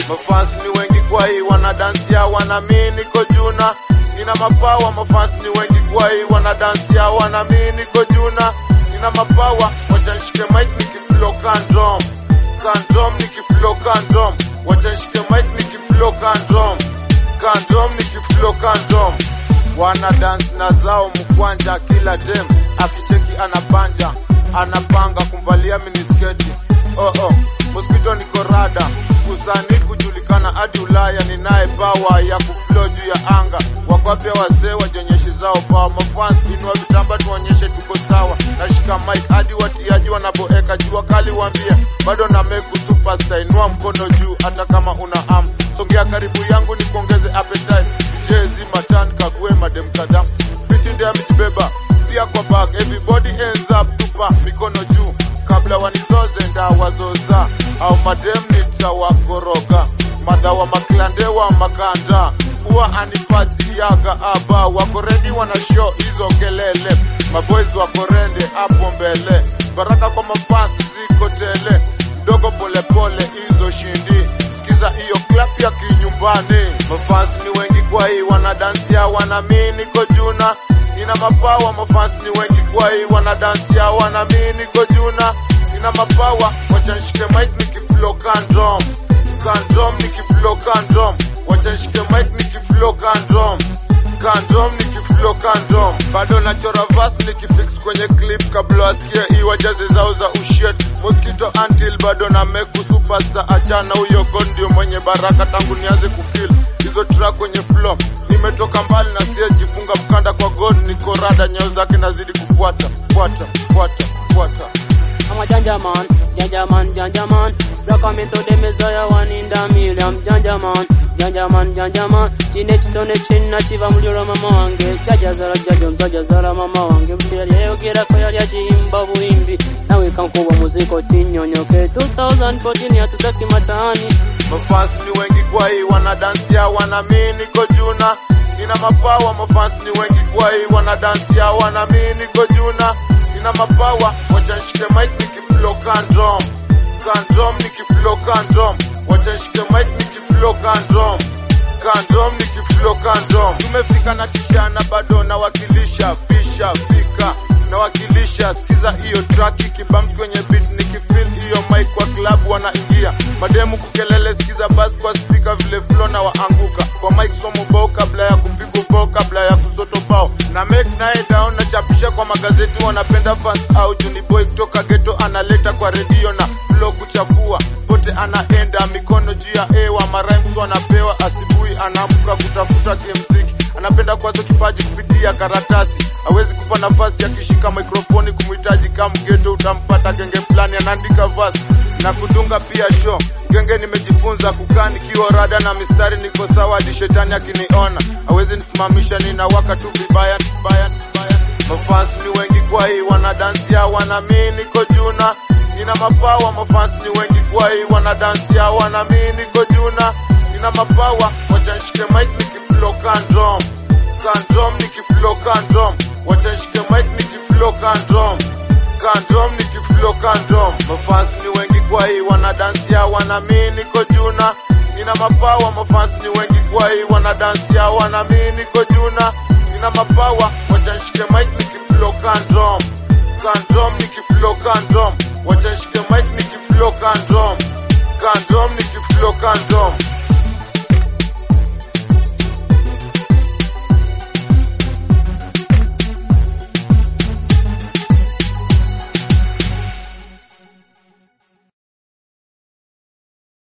Mafans ni wengi kwa hii wanadansia wana mi niko juna nina mapawa mafans ni wengi kwa hii wanadansia wana mi niko juna nina mapawa wacha nishike mic nikiflow kandom kandom nikiflow kandom wacha nishike mic nikiflow kandom kandom nikiflow kandom wana dance na zao mkwanja kila dem akicheki anabanja anapanga kumvalia minisketi oh oh mosquito niko rada usanii kujulikana hadi Ulaya ninaye bawa ya kuflow juu ya anga wakwapya wazee wajenyeshi zao bawa mafans inua vitamba tuonyeshe tuko sawa nashika mic hadi watiaji wanaboeka jua kali waambie bado na meku superstar inua mkono juu hata kama una am songea karibu yangu nikuongeze appetite jezi matan kague madem kadhaa biti ndia mitibeba pia kwa bag everybody ends up tupa mikono juu kabla wanizoze ndawazoza au madem nitawakoroga madha wa maklande wa makanda huwa anipatiaga aba wako redi wana show hizo kelele maboys wako rende hapo mbele baraka kwa mafans ziko tele mdogo polepole hizo shindi sikiza hiyo clap ya kinyumbani mafans ni wengi kwa hii wanadansia wana mi niko juna nina mapawa mafans ni wengi kwa hii wanadansia wana mi niko juna nina mapawa wacha nishike mic nikiflow kandom kandom nikiflow kandom wacha nishike mic nikiflow kandom kandom nikiflow kandom bado nachora verse nikifix kwenye clip kabla wasikie iwajazi zao za ushit mosquito until bado na meku superstar achana huyo god ndio mwenye baraka tangu nianze kufeel hizo track kwenye flow nimetoka mbali na siyejifunga mkanda kwa god niko rada nyeo zake nazidi kufuata fuata fuata fuata I'm a janja man, janja man, janja man. Black I'm into the messiah, one in the million. Janja man, janja man, janja man. Chinech tone chinna chiva muliro mama wange. Jaja zara jaja mtaja zara mama wange. Mteli yogera ko yali achimba buimbi. Nawe kankuba muziko tinyonyoke. 2014 hatutaki mataani. mafans ni wengi kwa hii wanadansia wana mi niko juna nina mapawa mafans ni wengi kwa hii wanadansia wana mi niko juna nina mapawa wacha nishike mic nikiflow kandom kandom nikiflow kandom wacha nishike mic nikiflow kandom kandom nikiflow kandom tumefika na tishana bado nawakilisha pisha fika nawakilisha sikiza hiyo track ikibams kwenye beat nikifeel hiyo mic kwa club wanaingia mademu kukelele sikiza bas kwa speaker vile flow na waanguka kwa mic somo bao kabla ya kupigwa bao kabla ya kusoto bao na make naye down na chapisha kwa magazeti wanapenda fans au juni boy kutoka ghetto analeta kwa redio na flow kuchafua pote anaenda mikono juu ya ewa marhymes wanapewa asubuhi anaamka kutafuta kimziki anapenda kwazo kipaji kupitia karatasi hawezi kupa nafasi akishika mikrofoni kumhitaji kama mgeto utampata genge fulani anaandika verse na kudunga pia show genge nimejifunza kukaa nikiwa rada na mistari niko sawa hadi shetani akiniona hawezi nisimamisha ninawaka tu vibaya vibaya vibaya mafans ni wengi kwa hii wanadansia wana mi niko juna nina mapawa mafans ni wengi kwa hii wanadansia wana mi niko juna nina mapawa wacha nishike mic nikiflow kandom kandom nikiflow kandom wacha nishike mic nikiflow kandom kandom nikiflow kandom mafans ni wengi kwa hii wanadansia wana mi niko juna nina mapawa mafans ni wengi kwa hii wanadansia wana mi niko juna nina mapawa wacha nishike mic nikiflow kandom kandom nikiflow kandom wacha nishike mic nikiflow kandom kandom nikiflow kandom